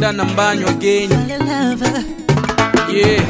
Linda na Mbanyo again. Fell in love. Yeah.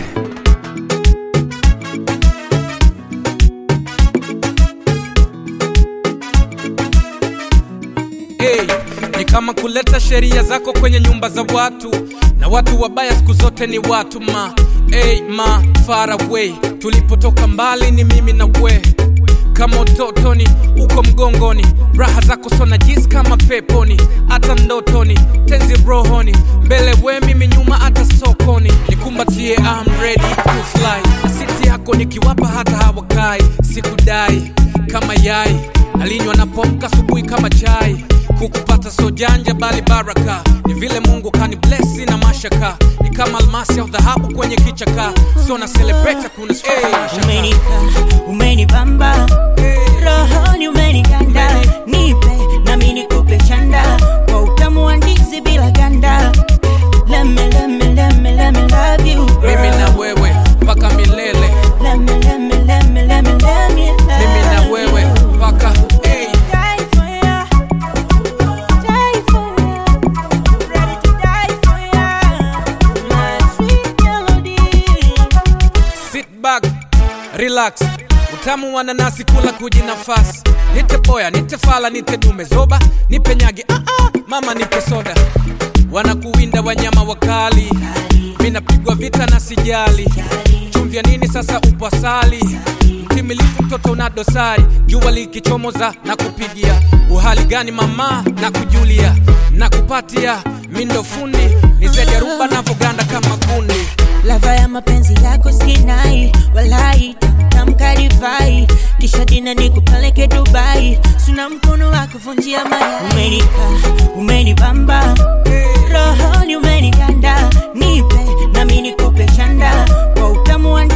Hey, ni kama kuleta sheria zako kwenye nyumba za watu na watu wabaya siku zote ni watu ma hey, ma far away tulipotoka mbali ni mimi na we kama utotoni uko mgongoni raha zako sona jisi kama peponi hata ndotoni tenzi rohoni mbele we mimi nyuma hata sokoni nikumbatie I'm ready to fly asiti yako nikiwapa hata hawakai sikudai kama yai nalinywa napomka asubuhi kama chai kukupata so janja bali baraka ni vile mungu kani blesi na mashaka ni kama almasi au dhahabu kwenye kichaka sio na celebrate kuna hey, Umenika, umenibamba rohoni umenikanda nipe nami nikupe chanda kwa utamu wa ndizi bila ganda Let me, let me, let me, let me love you mimi na girl. wewe mpaka milele Let me, let me, let me, let me, let me love mimi na wewe you. mpaka hey. Die for ya. Die for ya. Ready to die for ya. My sweet melody. sit back relax utamu wa nanasi kula kujinafasi nite boya nite fala nite dume zoba nipe nyagi ah -ah, mama nipe soda wanakuwinda wanyama wakali minapigwa vita na sijali chumvya nini sasa upo asali mtimilifu mtoto una dosari jua likichomoza na kupigia uhali gani mama na kujulia na kupatia mindo fundi nizejaruba navoganda kama kundi lava ya mapenzi yako sinai walai tamkarivai kisha dina nikupeleke dubai suna mkono wa kuvunjia maya umenika umenibamba rohoni umenikanda nipe nami nikupe chanda kwa utamu wa